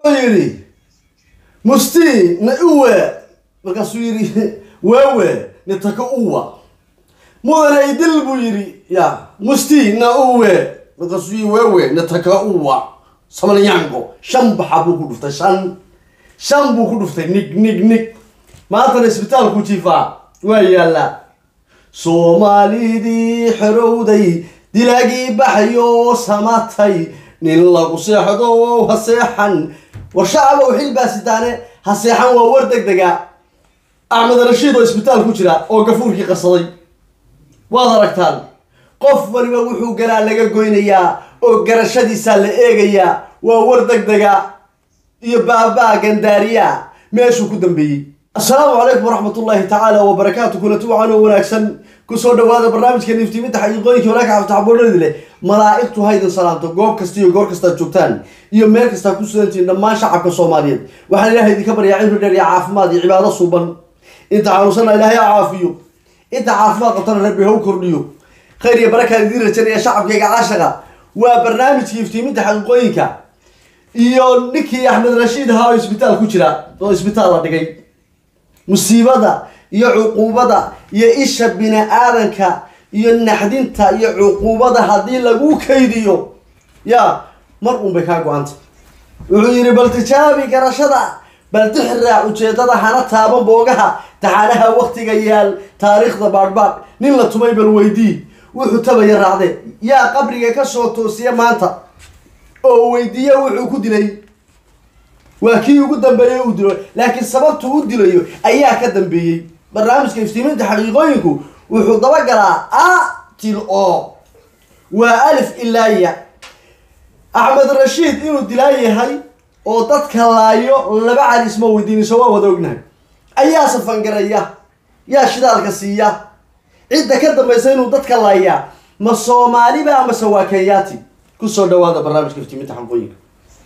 yidhi musti na uwe markaasuu yidhi wewe nitaka uwa mudane idil buu yidhi ya musti na uwe markaasuu yidhi wewe nitaka uwa samalanyango shan baxa buu ku dhuftay shan shan buu ku dhuftay nig nig nig maantana isbitaalku jiifaa waa yaallaa soomaalidii xorowday dilaagii baxayo samatay nin lagu seexdo ha seexan war shacabow xilbaa sitaane ha seexan waa war deg dega axmed rashiid oo isbitaal ku jira oo gafuurkii qarsaday waad aragtaan qof waliba wuxuu galaa laga goynayaa oo garashadiisaa la eegayaa waa war deg dega iyo baabaa gandaariya meeshuu ku dambeeyey assalaamu calaykum waraxmat ullaahi tacaala wabarakaatu kulanti waxaan oo wanaagsan kusoo dhawaada barnaamijka niftiiminta xaqiiqooyinka walaaka cabditaxaboodhadi leh malaa'igtu haydin salaamto goob kasta iyo goor kastaad joogtaan iyo meel kastaa ku sugantihiin dhammaan shacabka soomaaliyeed waxaan ilaahay idinka baryaa cimri dheer iyo caafimaad iyo cibaado suuban inta xanuunsanna ilaahay ha caafiyo inta caafimaad qabtana rabbi ha u kordhiyo khayr iyo barakaan idiin rajanaya shacabkayga caashaqa waa barnaamijka iftiiminta xaqiiqooyinka iyo ninkii axmed rashiid ahaa oo isbitaal ku jira oo isbitaal la dhigay musiibada iyo cuquubada iyo isha bini aadanka iyo naxdinta iyo cuquubada haddii lagu kaydiyo ya mar uun bay kaa go-anta wuxuu yidhi bal tijaabi garashada bal dixraac ujeedada hana taaban boogaha taxaanaha waktiga yaal taariikhda baadhbaadh nin la tumay bal weydii wuxuu tabaya raacde yaa qabriga kasoo toosiya maanta oo weydiiya wuxuu ku dilay waa kii ugu dambeeyey uu dilo laakiin sababtu u dilayo ayaa ka dambeeyey barnaamijka iftiiminta xaqiiqooyinku wuxuu dabagalaa a til o waa alif ilaa ya axmed rashiid inuu dilaa yahay oo dadka laayo laba calis ma weydiiniso waa wada ognahay ayaa safangaraya yaa shidaalka siiya cidda ka dambaysa inuu dadka laayaa ma soomaaliba amase waa kenyaati kusoo dhawaada barnaamijka iftiiminta xaqiiqooyinka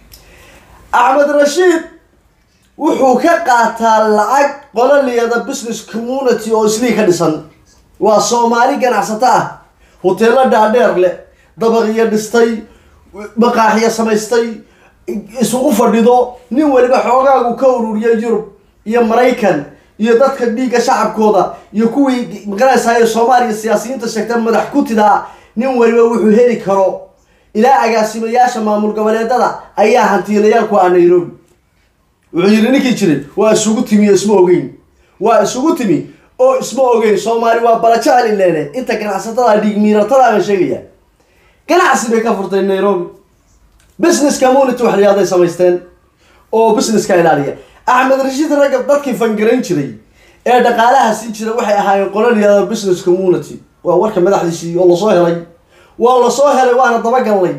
axmed rashiid wuxuu ka qaataa lacag qololiyada business community oo islii ka dhisan waa soomaali ganacsato ah hoteelo dhaadheer leh dabaqiyo dhistay maqaaxiyo samaystay isugu fadhido nin waliba xoogaagu ka ururiya yurub iyo maraykan iyo dadka dhiigga shacabkooda iyo kuwii maqanaysayo soomaaliya siyaasiyiinta sheegta madax ku tidaa nin waliba wuxuu heli karo ilaa agaasimayaasha maamul goboleedada ayaa hantiilayaal ku ah nairobi wuxuu yidhi ninkii jiray waa isugu timi oo isma ogeyn waa isugu timi oo isma ogeyn soomaali waa balajecel ileene inta ganacsatada dhiig miiratada baan sheegaya ganacsi bay ka furtay nairobi business community wax layaaday samaysteen oo businesska ilaaliya axmed rashiid ragga dadkii fangarayn jiray ee dhaqaalaha siin jira waxay ahaayeen qololiyada business community waa warka madaxdiisii oo lasoo helay waa lasoo helay waana dabagalnay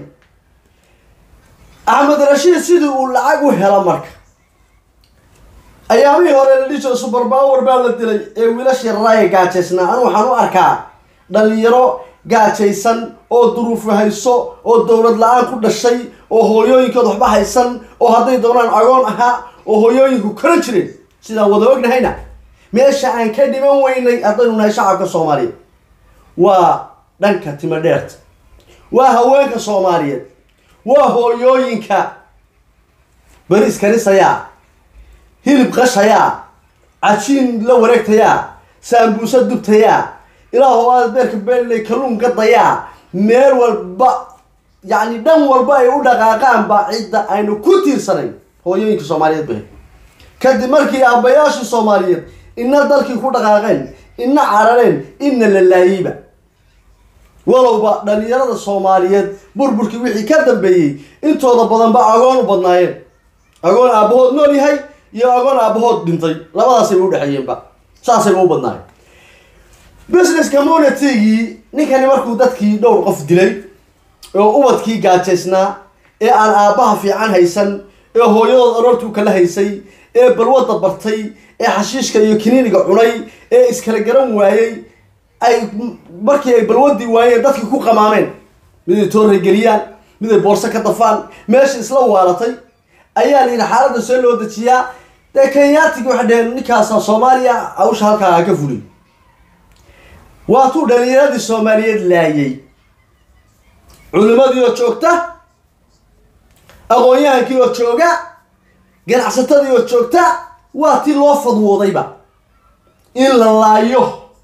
axmed rashiid sidii uu lacag u helo marka ayaamihii hore la dhihi jiro suberpower baa la dilay ee wiilashii raraaya gaajaysnaa anu waxaan u arkaa dhalinyaro gaajaysan oo duruufu hayso oo dowlad la-aan ku dhashay oo hooyooyinkood waxba haysan oo hadday doonaan agoon ahaa oo hooyooyinku kora jireen sidaan wada ognahayna meesha aan ka dhiman weynay haddaynu nahay shacabka soomaaliyeed waa dhanka timo dheerta waa haweenka soomaaliyeed waa hooyooyinka beri iskarisayaa hilib qashayaa cajiin la wareegtayaa saambuusa dubtayaa ilaahoo aad beerka beelilay kalluun gadayaa meel walba yacni dhan walba ay u dhaqaaqaanba cidda aynu ku tiirsanayn hooyooyinka soomaaliyeed bay kadib markii aabbayaashii soomaaliyeed ina dalkii ku dhaqaaqeen ina carareen ina la laayeyba walowba dhalinyarada soomaaliyeed burburkii wixii ka dambeeyey intooda badanba agoon u badnaayeen agoon aabahood nool yahay iyo agoon aabahood dhintay labadaasayba udhexeeyeenba saasayba u badnaayeen business communitygii ninkani markuu dadkii dhowr qof dilay oo ubadkii gaajaysnaa ee aan aabbaha fiican haysan ee hooyadood aroortuu kala haysay ee balwadda bartay ee xashiishka iyo kiniiniga cunay ee iskala garan waayey ay markii ay balwadii waayeen dadkii ku qamaameen miday toorray geliyaan miday boorso ka dafaan meesha isla waalatay ayaa la yidhi xaaladda see loo dejiyaa dee kenyaatigi waxay dheheen ninkaasa soomaaliya hawsha halkaa ka fulay waatuu dhalinyaradii soomaaliyeed laayay culimadii oo joogta aqoon-yahankii oo jooga ganacsatadii oo joogta waa tii loo fadwoodayba in la laayo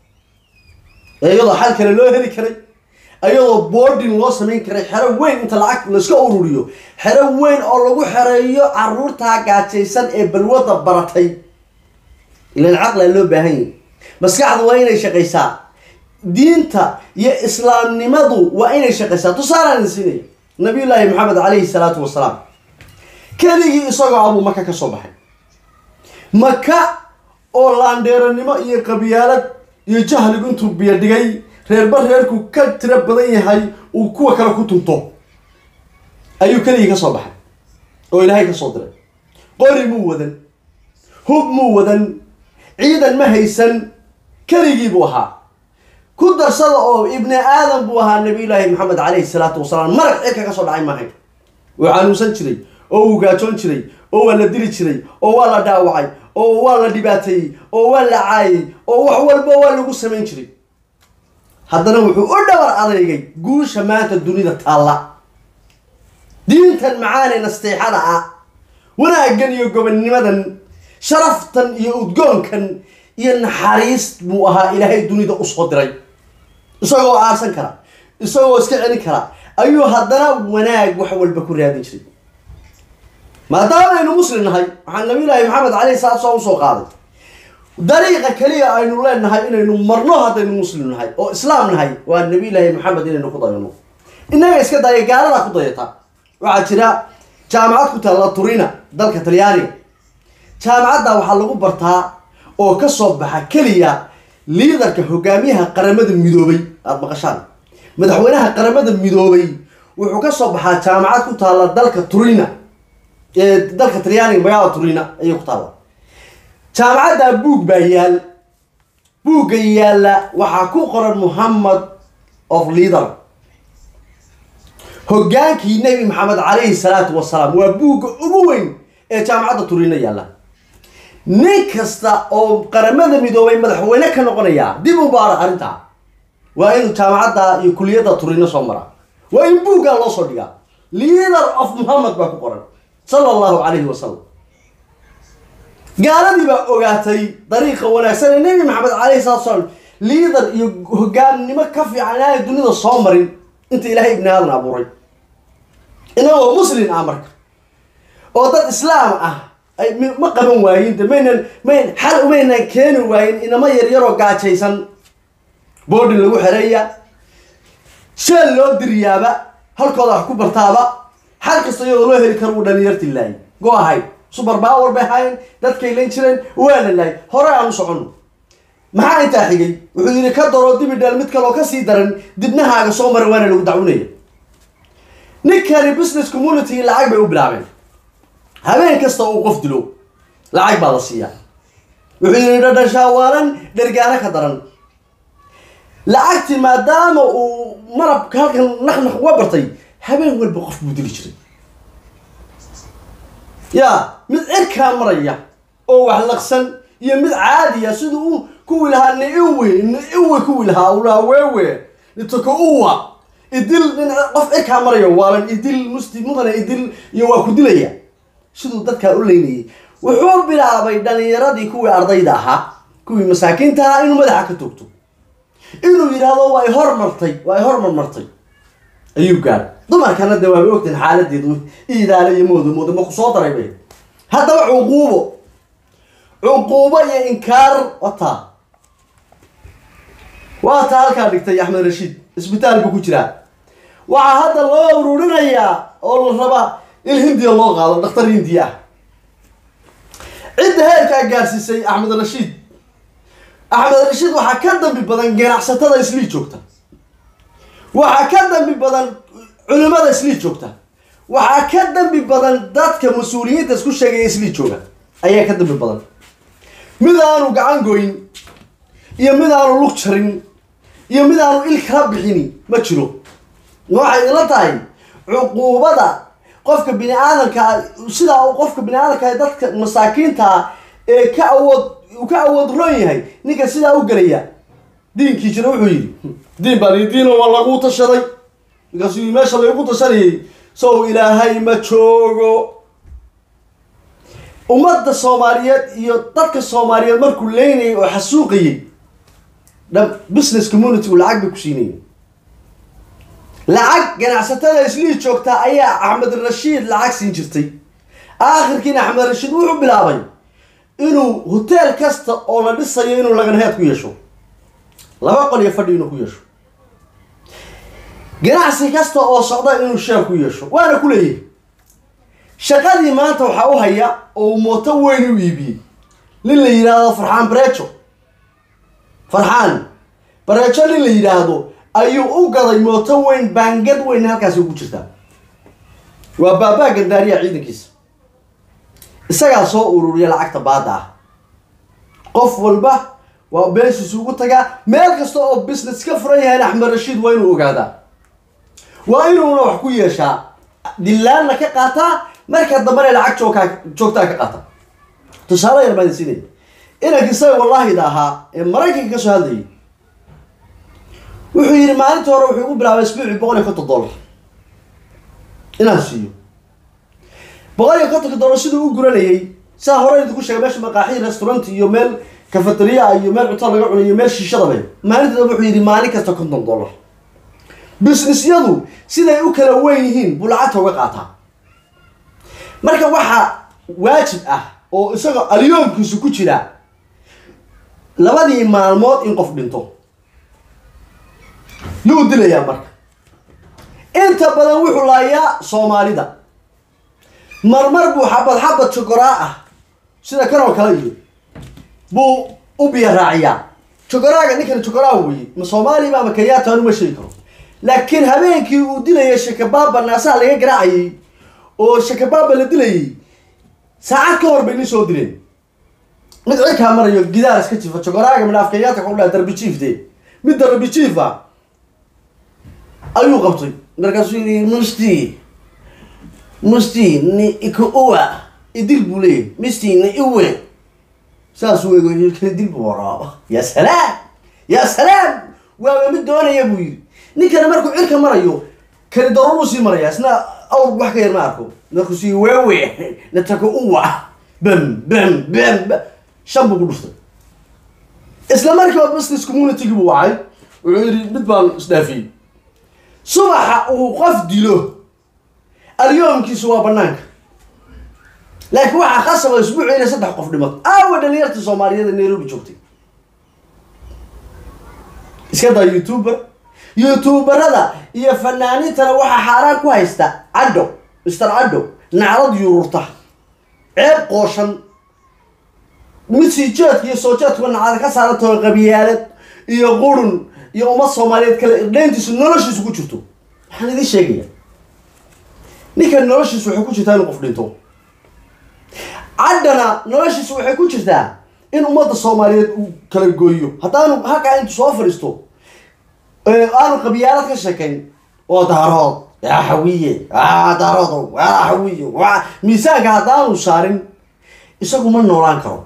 iyadoo xal kale loo heli karay iyadoo boarding loo samayn karay xero weyn inta lacag layska ururiyo xero weyn oo lagu xereeyo caruurtaa gaajaysan ee balwadda baratay ilan caqlaa loo baahan yahi maskaxdu waa inay shaqaysaa diinta iyo islaamnimadu waa inay shaqaysaa tusaalaan idin siinaya nabiyullaahi maxamed calayhi salaatu wasalaam keligii isagoo abuu maka ka soo baxay maka oo laandheeranimo iyo qabyaalad iyo jahligu intuu biyo dhigay reerba reerku ka tiro badan yahay uu kuwa kale ku tunto ayuu keligii ka soo baxay oo ilaahay ka soo diray qori muu wadan hub muu wadan ciidan ma haysan keligii buu ahaa ku darsada oo ibni aadam buu ahaa nabiyullaahi maxamed calayhi salaatu wasalaam marag cirka ka soo dhacay maahay wuu xanuunsan jiray oo uu gaajoon jiray oo waa la dili jiray oo waa la dhaawacay oo waa la dhibaateeyey oo waa la caayay oo wax walba waa lagu samayn jiray haddana wuxuu u dhabar adeegay guusha maanta dunida taalla diintan macaane nasteexada ah wanaaggan iyo gobonnimadan sharaftan iyo udgoonkan iyo naxariis buu ahaa ilaahay dunida usoo diray isagoo aarsan kara isagoo iska celin kara ayuu haddana wanaag wax walba ku raadin jiray maadaama aynu muslim nahay waxaa nabiyullaahi maxamed calayhi salaatu salaam usoo qaaday dariiqa keliya aynu leenahay inaynu marno haddaynu muslim nahay oo islaam nahay waa nabiyullaahi maxamed inaynu ku dayano innaga iska daya gaaladaa ku dayata waxaa jira jaamacad ku taalla turina dalka talyaaniga jaamacadda waxaa lagu bartaa oo ka soo baxa keliya liidarka hogaamiyaha qaramada midoobay aada maqashaan madaxweynaha qaramada midoobay wuxuu ka soo baxaa jaamacad ku taalla dalka turina ee dalka talyaaniga magaalada turina ayay ku taalla jaamacadda buug baa yaal buugga yaalla waxaa ku qoran muhammad of leader hogaankii nebi maxamed calayhi salaatu wasalaam waa buugga ugu weyn ee jaamacadda turina yaalla nin kasta oo qaramada midoobay madaxweyne ka noqonaya dib u baara arrintaa waa inuu jaamacadda iyo kuliyadda turino soo mara waa in buuggaa loo soo dhigaa leader of muhammad baa ku qoran sala allahu calayhi wasalam gaaladii baa ogaatay dariiqa wanaagsan ee nebi maxamed calayhi salatu salaam liader iyo hogaannimo ka fiican inaanay dunida soo marin inta ilaahay ibni aadan abuuray inagoo muslin ah marka oo dad islaam ah ay ma qaban waayin de maynan mayn xal umaynan keeni waayin inama yaryaroo gaajaysan boodhin lagu xereeya sheel loo diriyaaba halkooda wax ku bartaaba xal kasta iyadoo loo heli karo uu dhalinyarti laayay go ahay subar power bay ahayn dadkay lan jireen waa la laayay hore aan u soconno maxaa intaa xigay wuxuu yidhi ka daroo dibi dheel mid kaloo kasii daran dibnahaaga soo mara waana lagu dacwinaya ninkani business community lacag bay u bilaabeen habeen kasta uu qof dilo lacag baa la siiyaa wuxuu yidhi dhadhashaawalan dhergaano ka daran lacagtii maadaama uu marabka halkan naqnaq uga bartay habeen walba qof buu dili jiray ya mid cirkaa maraya oo wax laqsan iyo mid caadiya sida uu kuwii lahaa niiwe niiwe kuwii lahaa uu lahaa weewe nitoko uwa idil nin qof cirkaa marayo waalan idil musti mudane idil iyo waa ku dilaya siduu dadkaa u leynayay wuxuu bilaabay dhalinyaradii kuwii ardayda ahaa kuwii masaakiinta ahaa inuu madaxa ka toogto inuu yidhaahdo waa y hormartay waa y hormarmartay ayuu gaadhay dumarkana de waaba ogtahin xaaladeedu iidaale iyo moodo moodo ma ku soo daray bay haddaba cuquubo cuquubo iyo inkaar wataa waa taa halkaa dhigtay axmed rashiid isbitaal buu ku jiraa waxaa hadda loo ururinayaa oo la rabaa in hindiya loo qaado dhakhtar hindiya ah cidda heerkaa gaarsiisay axmed rashiid axmed rashiid waxaa ka dambi badan ganacsatada islii joogta waxaa ka dambi badan culimada islii joogta waxaa ka dambi badan dadka mas-uuliyiinta isku sheegaya islii jooga ayaa ka dambi badan mid aanu gacan goyn iyo mid aanu lug jarin iyo mid aanu il kala bixini ma jiro waxay ila tahay cuquubada qofka bini aadamkaa sidaa uu qofka bini aadamka ee dadka masaakiintaa ee ka awood uu ka awood roon yahay ninka sidaa u gelaya diinkii jira wuxuu yidhi diin baan ii diino waa lagu tashaday markaasuu meesha laygu tashanayay sow ilaahay ma joogo ummadda soomaaliyeed iyo dadka soomaaliyeed markuu leynayay oo xasuuqayay dha business communitygu lacag bay ku siinayeen lacag ganacsatada islii joogtaa ayaa axmed rashiid lacag siin jirtay aakhirkiina axmed rashiid wuxuu bilaabay inuu hoteel kasta oo la dhisayo inuu laganheed ku yeesho laba qol iyo fadhi inuu ku yeesho ganacsi kasta oo socda inuu sheer ku yeesho waana ku leeyahay shaqadii maanta waxaa u haya oo uu mooto weyn u iibiyey nin la yidhaahdo farxaan bareejo farxaan bareejo nin la yidhaahdo ayuu u gaday mooto weyn baangad weyn halkaasi ugu jirtaa waa baabaa gandaariya ciidankiisa isagaa soo ururiya lacagta baada ah qof walba waa beeshiisu ugu tagaa meel kasta oo business ka furan yahay axmed rashiid waa inuu ogaadaa waa inuuna wax ku yeeshaa dillaanna ka qaataa marka dambena lacag joogkaa joogtaa ka qaata tusaale yar baan siinaya inanka isaga wallaahida ahaa ee maraykanka ka soo hadlayay wuxuu yidhi maalinta hore wuxuu igu bilaabay isbuucii boqol iyo konton dollar inaan siiyo boqol iyo kontonka dollar siduu u guranayay saa hore idinku sheegay meesha maqaaxii restaurant iyo meel cafeteria iyo meel cunto laga cunayo iyo meel shiishada leh maalinta dambe wuxuu yidhi maalin kasta konton dollar businessyadu siday u kala weyn yihiin buu lacagta uga qaataa marka waxaa waajib ah oo isagoo alyoomkiisu ku jira labadii maalmood in qof dhinto yuu dilayaa marka inta badan wuxuu laayaa soomaalida marmar buu xabad xabad jogoraa ah sida kan oo kale iyo buu u biya raaciyaa jogoraaga ninkan jogoraa weye ma soomaaliba ama kenyaata anu ma sheegi karo laakiin habeenkii uu dilayay shakabaaba naasaha laga garaacayay oo shakabaaba la dilayay saacad ka hor bay nin soo dileen mid cirkaa marayo gidaar iska jiifa jogoraaga midhaaf kenyaata ku dhaha darbi jiifte mid darbi jiifa ayuu qabtay markaasuu yidhi musti musti ni ikuwa idil buu leeyahy misti ni iwe saasuu ego dil buu waraaba ya salaam ya salaam waaba mid doonaya buu yidhi ninkana markuu cirka marayo kani daruuruu sii maraya isna awr wax ka yar ma arko markuu sii wewe nataka uwa bam bam bam bam shan buu ku dhuftay isla markiiba business community buu wacay wuxuu yidhi mid baan isdhaafiyey subaxa uu qof dilo alyoomkiisu waa banaanka laakiin waxaa khasaba isbuuci inay saddex qof dhimato aawa dhalinyarta soomaaliyeed ee nairobi joogtay iska daa youtuber youtuberada iyo fanaaniintana waxaa xaaraan ku haysta cadho mister cadho naclad yururta ceeb qooshan mid sii jeedka iyo soo jeedkuba naclada ka saarantao qabiyaalad iyo qurun iyo ummad soomaaliyeed kale irdhayntiisu noloshiisu ku jirto waxaan idiin sheegaya ninkan noloshiisu waxay ku jirtaa inuu qof dhinto caddana noloshiisu waxay ku jirtaa in ummadda soomaaliyeed uu kala gooyo haddaanu halkaa intu soo fadhiisto aanu qabyaalad ka sheekayn oo daarood yaa xawiye aa daaroodo yaa xawiye waa miisaanka haddaanu saarin isagu ma noolaan karo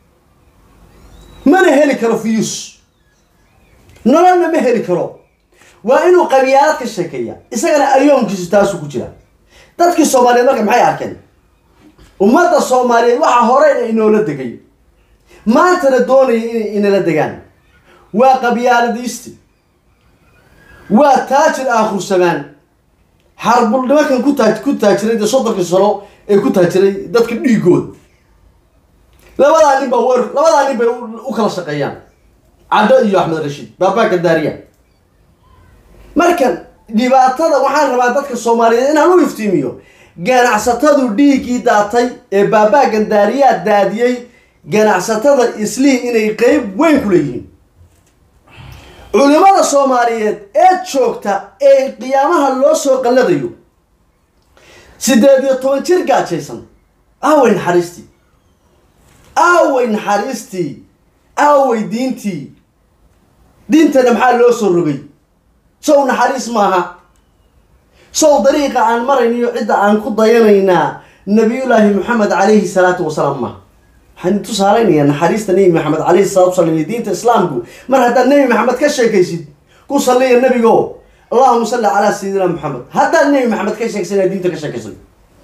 mana heli karo fiyus nololna ma heli karo waa inuu qabyaalad ka sheekeeya isagana alyoomkiisu taasuu ku jira dadkii soomaaliyeed marka maxay arkeen ummadda soomaaliyeed waxaa horeyna inoola degay maantana doonaya inay inala degaan waa qabyaaladiisti waa taajir aakhursamaan xarbul nimankan ku taa ku taajiray dee soddonkii sano ee ku taajiray dadka dhiigood labadaa nin baa weer labadaa nin bay u kala shaqeeyaan caddo iyo axmed rashiid baabaa gandaariya marka dhibaatada waxaan rabaa dadka soomaaliyeed inaan u iftiimiyo ganacsatadu dhiiggii daatay ee baabaa gandaariyaa daadiyey ganacsatada islii inay qeyb weyn ku leeyihiin culimada soomaaliyeed ee joogta ee qiyaamaha loo soo qalladayo siddeed iyo toban jir gaajaysan aaway naxariistii aaway naxariistii aaway diintii diintana maxaa loo soo rogay sow naxariis maaha sow dariiqa aan marayniyo cidda aan ku dayanaynaa nabiyullaahi maxamed calayhi salaatu wasalaam maaha waxaan tusaalaynayaa naxariista nebi maxamed calayhi salatu wasalam iyo diinta islaamku mar haddaad nebi maxamed ka sheekaysid ku salliya nebigo allahuma salli calaa sayidina maxamed haddaad nebi maxamed ka sheegsana diinta ka sheekaysan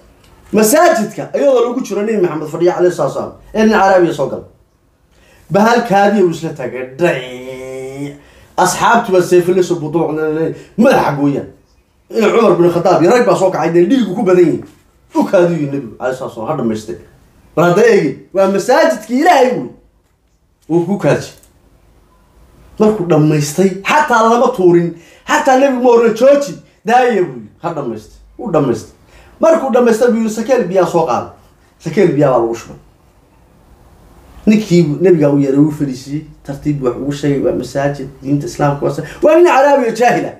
masaajidka iyadoo lagu jiro nebi maxamed fadhiya caleyhi salatu salaam ee nin caraabiya soo gala bahalkaadiya uu isla taagay dhac asxaabtuba seefileso buduuc madaxa gooyaan in cumar bin khadaab iyo rag baa soo kacay dee dhiigu ku badan yihin u kaadiyu nebigu caleyhi salatu salam ha dhamaystay bal hadda eegi waa masaajidkii ilaahay wey wuu ku kaaji markuu dhammaystay xataa lama tuurin xataa nebigu ma oran jooji daaya buu yii ha dhamaystay u dhamaystay markuu dhamaystay buu yii sakeel biyaa soo qaaday sakeel biyaa baa lagu shubay ninkii nebigaa u yeeray wuu fadhiisiyey tartiib wax ugu sheegay waa masaajid diinta islaamka waa waa nin caraabi oo jaahila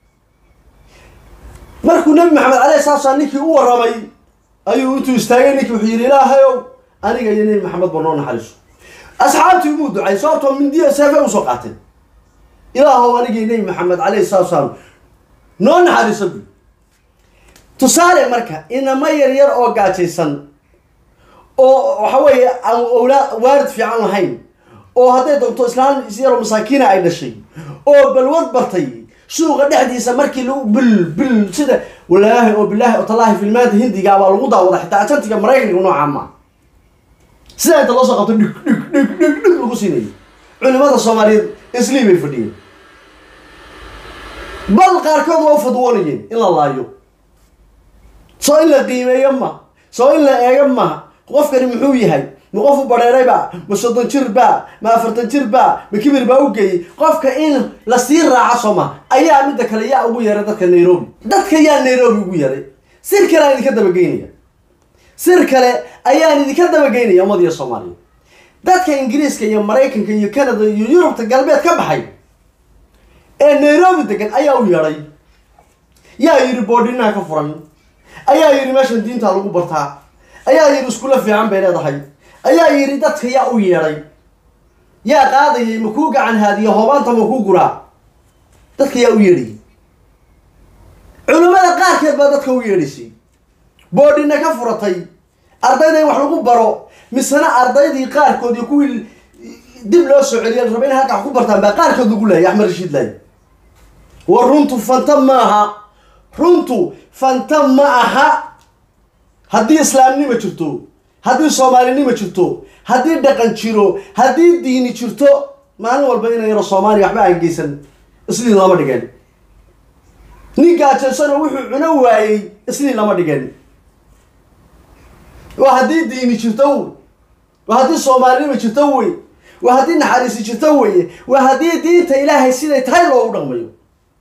markuu nebi maxamed caleyhi salatu salaam ninkii u warramay ayuu intuu istaagay ninkii wuxuu yidhi ilaahayow aniga iyo nebi maxamed ba noo naxariiso asxaabtii umuu ducay sababtoo mindiya seefe usoo qaateen ilaahow anigii nebi maxamed caleyhi salatu salaam noo naxariiso buy tusaale marka inama yar yar oo gaajaysan oo waxa weeye aan owlaa waarid fiican lahayn oo hadday doonto islaan isyaroo masaakiina ay dhashay oo balwad bartay suuqa dhexdiisa markii lagu bil bil sida walaahi oo bilaahi oo tallaahi filmaanta hindiga baa lagu daawada xitaa ajantiga maraykanka noocaa ma sidaa inta loo soo qabto dhig dhig dhig dhig dhig lagu siinayo culimada soomaaliyeed islii bay fadhiyeen bal qaarkood waa u fadwoonayeen in la laayo soo in la qiimeeyo ma soo in la eego maha qofkani muxuu yahay ma qof u badheeray ba ma soddon jir ba ma afartan jir ba ma kibir baa u geeyey qofka in lasii raaco soo ma ayaa midda kale yaa ugu yeeray dadka nairobi dadka yaa nairobi ugu yeeray sir kale aan idinka dabageynaya sir kale ayaan idinka dabageynaya ummadiya soomaaliya dadka ingiriiska iyo maraykanka iyo canada iyo yurubta galbeed ka baxay ee nairobi degan ayaa u yeedhay yaa yidhi boodhinaha ka furan ayaa yidhi meeshan diinta lagu bartaa ayaa yidhi iskulla fiican bay leedahay ayaa yidhi dadka yaa u yeedhay yaa qaadayay ma kuu gacan haadiya hoobaanta ma kuu guraa dadka yaa u yeedhayay culimmada qaarkeed baa dadka u yeedhaysay boodhina ka furatay ardayda in wax lagu baro misena ardaydii qaarkood iyo kuwii dib loo soo celiya la raba in halka wax ku bartaan baa qaarkood lagu laayay axmed rashiid laay war runtu fanta ma aha runtu fanta ma aha haddii islaamnima jirto haddii soomaalinima jirto haddii dhaqan jiro haddii diini jirto maalin walba ina yaro soomaaliya waxba aan geysan islii lama dhigeen nin gaajaysano wuxuu cuno waayey islii lama dhigeen waa haddii diini jirto wey waa haddii soomaalinima jirto wey waa haddii naxariisi jirto weye waa haddii diinta ilaahay siday tahay loogu dhaqmayo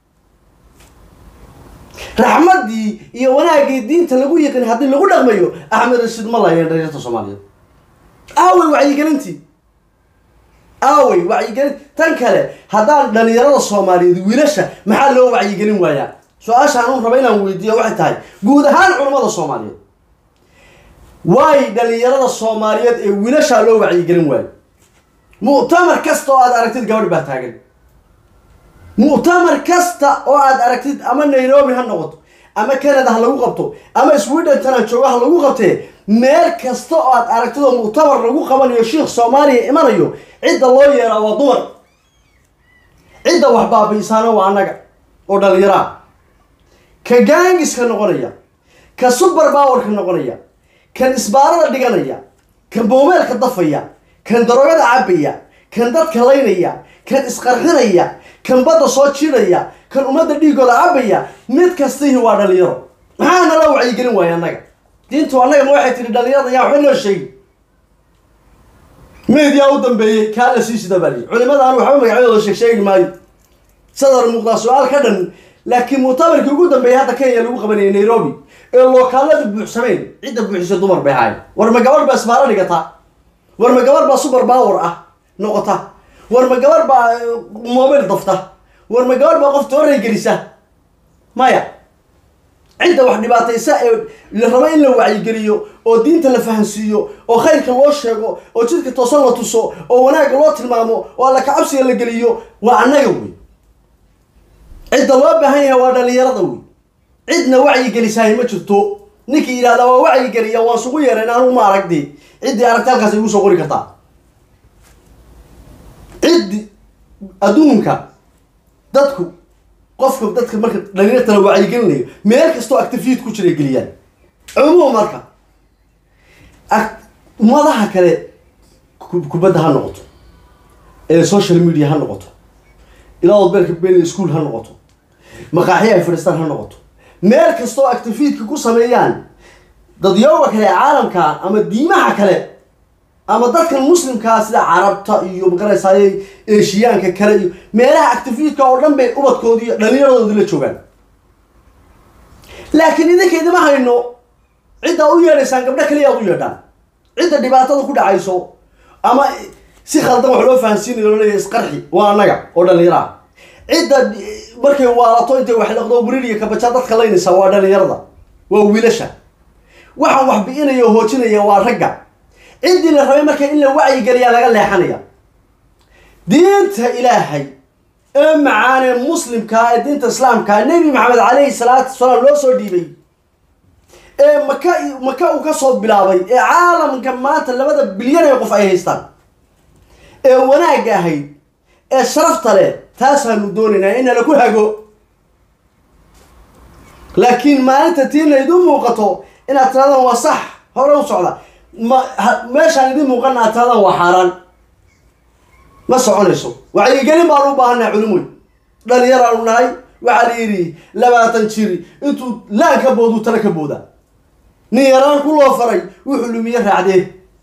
raxmaddii iyo wanaaggii diinta lagu yiqin haddii lagu dhaqmayo axmed rashiid ma laayeen dhalinyarta soomaaliyeed aawey wacyigelintii aawey wacyigelin tan kale haddaan dhalinyarada soomaaliyeed wiilasha maxaa loo wacyigelin waayaa su-aashaan un raba inaan weydiiyo waxay tahay guud ahaan culimmada soomaaliyeed waay dhalinyarada soomaaliyeed ee wiilashaa loo wacyigelin waayo mu'tamar kasta oo aad aragtid gabadh baa taagan mu'tamar kasta oo aad aragtid ama nairobi ha noqoto ama canada ha lagu qabto ama sweden tana jooga ha lagu qabtee meel kasta oo aad aragtid oo mu'tamar lagu qabanayo shiikh soomaaliya imanayo cidda loo yeeraa waa dumar cidda wax baabi'isaana waa annaga oo dhalinyaraa ka gaangiska noqonaya ka subar bawarka noqonaya kan isbaarada dhiganaya kan boomeelka dafaya kan daroogada cabaya kan dadka laynaya kan isqarxinaya kan badda soo jiidhaya kan ummadda dhiigooda cabaya mid kastihi waa dhalinyaro maxaa nala wacyigelin waaya annaga diintu annaga ma waxay tihi dhalinyarada yaa waxba noo sheegi meediyaa u dambeeyey kaa la sii sida baliy culimada aan waxba magacyadooda sheeg sheegi maayo sadar muuqdaa su-aal ka dhan laakiin muctamarkii ugu dambeeyay hadda kenya lagu qabanayay nairobi ee lookaalada buuxsameen cidda buuxisa dumar bay ahaayeen war ma gabadh baa isbaaro dhigata war ma gabadh baa super power ah noqota war ma gabadh baa mobil dafta war ma gabadh baa qof tooray gelisa maya cidda wax dhibaataysa ee la rabo in la wacyigeliyo oo diinta la fahansiiyo oo khayrka loo sheego oo jidka toosan la tuso oo wanaagga loo tilmaamo oo alla kacabsiga la geliyo waa annaga wey cidda loo baahan yahay waa dhalinyarada wey cidna wacyigelisahay ma jirto ninkii yidhahdaa waa wacyigeliya waan sugu yeerayn anugu ma aragdi ciddii aragti halkaas igu soo qori kartaa ciddi adduunka dadku qofka dadka marka dhalinyarta la wacyigelinayo meel kastoo actifiid ku jira geliyaan cumuum marka ag- ummadaha kale ku- kubadda ha noqoto ee social media ha noqoto ilaa wadbeelka been school ha noqoto maqaaxyo ay fadhiistaan ha noqoto meel kastoo actifiidka ku sameeyaan dadyooga kale ee caalamka ama diimaha kale ama dadkan muslimkaa sida carabta iyo magaraysaayey eeshiyaanka kale iyo meelaha actifiidka oo dhan bay ubadkoodii iyo dhallinyaradoodii la joogaan laakiin idinka idima hayno ciddaa u yeedhaysaan gabdho kaliya aad u yeedhaan cidda dhibaatada ku dhacayso ama si khaldan wax loo fahansiinayo loo leeyahay isqarxi waa annaga oo dhallinyaro ah cidda markay waalato intay wax laqdo burir iyo kabajaa dadka laynaysaa waa dhallinyarada waa wiilasha waxaan wax bi'inaya oo hoojinaya waa ragga ciddii la rabay marka in la wacyigeliyaa laga leexanaya diinta ilaahay ee macaanee muslimkaa ee diinta islaamkaa nebi maxamed calayhi salaatu wasalaam loo soo dhiibay ee maka maka uu ka soo bilaabay ee caalamka maanta labada bilyan ee qof ay haystaan ee wanaagga ahayd ee sharafta leh taasaanu doonaynaa in lagu hago laakiin maalinta tiina idin muuqato inaad tirahdaan waa sax hore u socda ma ha- meeshaan idin muuqana aad tirahdaan waa xaaraan ma soconayso wacyigelin baanu u baahannahay culimoy dhalinyaraanu nahay waxaa la yidhi labaatan jiri intuu laan ka booduu tala ka booda nin yaraan ku loo faray wuxuu lumiye raacdee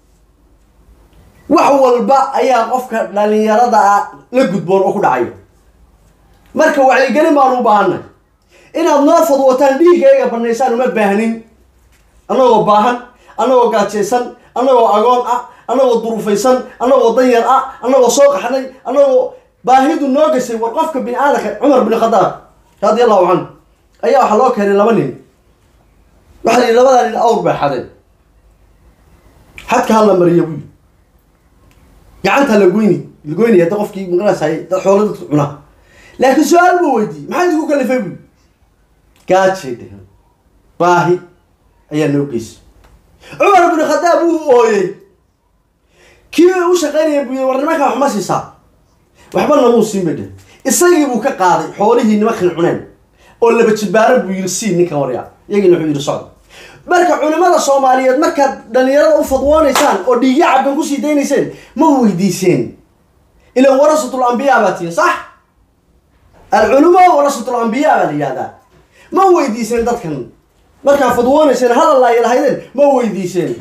wax walba ayaa qofka dhalinyarada ah la gudboon oo ku dhacayo marka wacyigelin baanu u baahannahay inaad noo fadwataan dhiiggayga banaysaan uma baahnin annagoo baahan annagoo gaajaysan annagoo agoon ah annagoo durufaysan annagoo danyar ah annagoo soo qaxnay annagoo baahidu noo gashay war qofka bini aadamka cumar bin khadaab radi allahu canhu ayaa waxaa loo keenay laba nin waxaa la yidhi labadaa nin awr bay xadeen xadka hala mariya buyi gacanta la goyni la goynaya da qofkii maqanaysay dad xoolo dadka cuna laakiin su-aal buu weydiiyey maxaa idinku kalifay buyi gaajay dhehen baahi ayaa noo geysay cumar bin khadaab wuu ooyey kii u shaqaynaya buu yidhi war nimankan wax ma siisaa waxba namuu siin bay dhehen isagii buu ka qaaday xoolihii nimankan cuneen oo laba jibaaran buu yidhi sii ninkan warya iyagiina wuxuu yidhi socda marka culimada soomaaliyeed markaad dhalinyarada u fadwoonaysaan oo dhiigya cabdan kusii daynayseen ma weydiiseen ilan warasatul ambiyaa baa tihi sax alculamaa warasatul ambiyaa baa la yihahdaa ma weydiiseen dadkan markaad fadwoonayseen hadal laa lahaydeen ma weydiiseen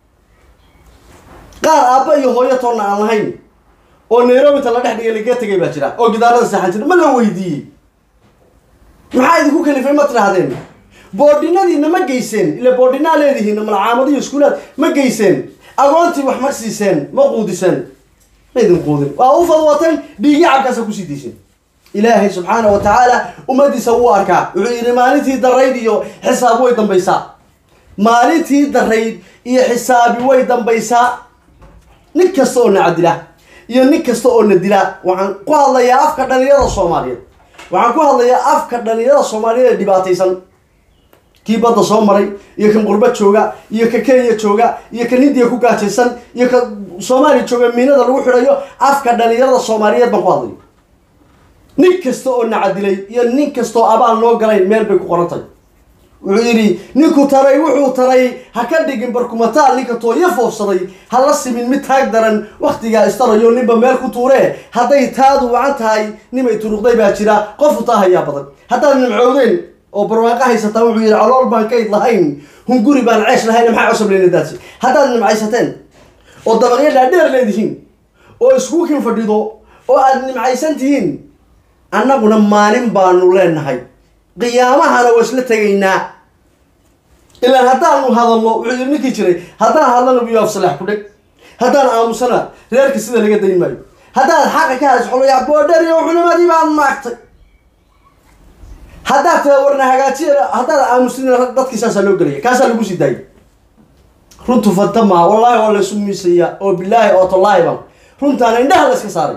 qaar aabba iyo hooyo toonna aan lahayn oo nairobita la dhex dhigay laga tegay baa jira oo gidaarada seexan jira ma la weydiiyey maxaa idinku kalifay ma tidhaahdeen boodhinadiina ma geyseen ila boodhinaa leedihiin malcaamadiyo iskuulaad ma geyseen agoontii wax ma siiseen ma quudiseen ma idin quudin waa u fadwateen dhiigya cabkaasa kusii dayseen ilaahay subxaana wa tacaala ummadiisa wuu arkaa wuxuu yidhi maalintii darayd iyo xisaab way dambaysaa maalintii darayd iyo xisaabi way dambaysaa nin kasta oo na cadila iyo nin kasta oo na dila waxaan ku hadlayaa afka dhalinyarada soomaaliyeed waxaan ku hadlayaa afka dhalinyarada soomaaliyeed ee dhibaataysan kii badda soo maray iyo kan qurba jooga iyo ka kenya jooga iyo kan hindiya ku gaajaysan iyo ka soomaaliya jooga miinada lagu xidhayo afka dhalinyarada soomaaliyeed baan ku hadlaya nin kasta oo nacadilay iyo nin kastaoo abaal noo galayn meel bay ku qorantay wuxuu yidhi ninku taray wuxuu taray ha ka dhigin barkumataal ninka tooyo foofsaday ha la simin mid taag daran wakhtigaa istarayo ninba meel ku tuuree hadday taadu wacan tahay nimay turuqday baa jira qofu taa hayaa badan haddaad nimcoodeen oo barwaaqo haysataan wuxuu yidhi calool baan kayd lahayn hunguri baan ceesh lahayn maxaa cusub leynadaasi haddaad nimcaysateen oo dabaqyo dhaadheer leedihiin oo iskuukin fadhido oo aad nimcaysan tihiin annaguna maalin baanu leenahay qiyaamahana waa isla tegaynaa ilaan haddaanu hadalno wuxuu yidhi ninkii jiray haddaan hadlana buyu afsalax ku dheg haddaan aamusana reerka sida laga dayn maayo haddaad xaqa ka hadis xolaya boodher iyo culimadii baad maagtay haddaad tira warna hagaajiya haddaad aamusina dadkii saasaa loo gelaya kaasaa lagu sii daayay runtu fanta maa wallaahi waa laysu miisaya oo bilaahi oo tallaahi baan runtaana indhaha la iska saaray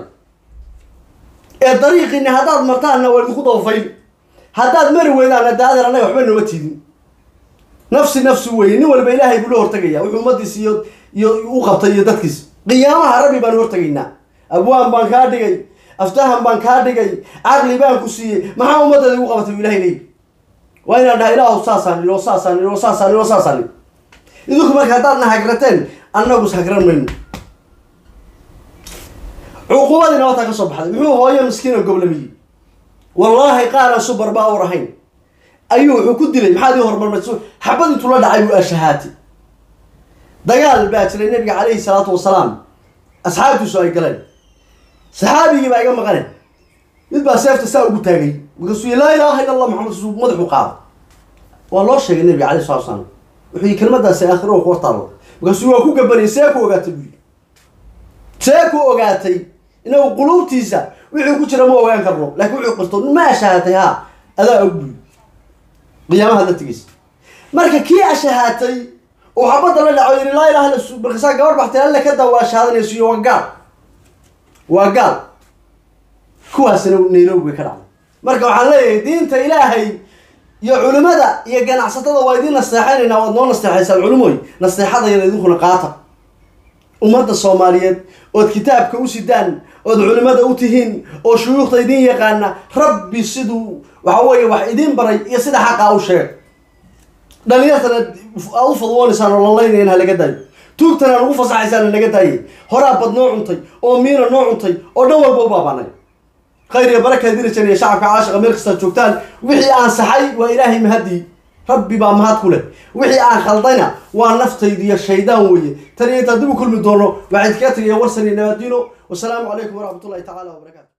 ee dariiqiina haddaad martaanna waa idinku dabafayl haddaad mari weydaanna daadeer annaga waxba nooma tiidin nafsi nafsi weeye nin walba ilaahay buu la hortagaya wuxuu ummadiis iyo iyo u qabtay iyo dadkiis qiyaamaha rabbi baan hortagaynaa abwaan baan kaa dhigay aftahan baan kaa dhigay caqli baan ku siiyey maxaa ummaddeeda igu qabatay u ilahay leeyi waa inaan dhaha ilaahu saasaan ilo saasaan ilo saasaan ilo saasaan idinku marka haddaadna hagrateen annagus hagran mayno cuqubadiina wataa ka soo baxday muxuu hooyo miskiin oo goblamiyey wallaahi qaaraan subar baa ur ahayn ayuu wuxuu ku dilay maxaad ii hormarmay xabad intuu la dhacay buu ashahaatay dagaal baa jiray nabiga calayhi salaatu wasalaam asxaabtiisu ay galeen saxaabigii baa iga maqane mid baa seefta saa ugu taagay markaasuu yii laa ilaaha illa allah maxamed suu madaxu qaada waa loo sheegay nabiga calayhi salatu wasalaam wuxuu yii kelmadaasi aakhiro ku hortaalo markaasuu waa ku gabanayay see ku ogaatay buu yii see ku ogaatay inagu quluubtiisa wixii ku jira ma ogaan karno laakiin wuxuu qirto ma ashahaatay ha adaa og buy qiyaamaha la tegeysa marka kii ashahaatay oo xabadda la dhaco yidhi laa ilaha illa markaasaa gabar baxtay alle ka daa waa shahaadanayso iyo waa gaal waa gaal kuwaasina nairobi bay ka dhacday marka waxaan leeyahay diinta ilaahay iyo culimada iyo ganacsatada waa idiin nasteexaynaynaa waad noo nasteexaysaan culimoy nasteexadayada idinkuna qaata ummadda soomaaliyeed ood kitaabka u sidaan ood culimada u tihiin oo shuyuukhda idiin yaqaana rabbi siduu waxa weeye wax idiin baray iyo sida xaqaa u sheeg dhalinyartana aad u fadwoonaysaan oo lalaynayana ha laga daayo tuugtana lagu fasaxaysaan ha laga daayay horaa bad noo cuntay oo miina noo cuntay oo dhan walba u baabanay khayr iyo baraka dirajan iyo shacabka caashiqa meel kastaad joogtaan wixii aan saxay waa ilaahay mahadii rabbi baa mahad ku leh wixii aan khaldayna waa naftaydi iyo shaydaan weeye tan iyo intaan dib u kulmi doono waxayd kaga tegaya warsan iyo nabaadiino wasalaamu calaykum waraxmat ullahi tacala wabarakaatu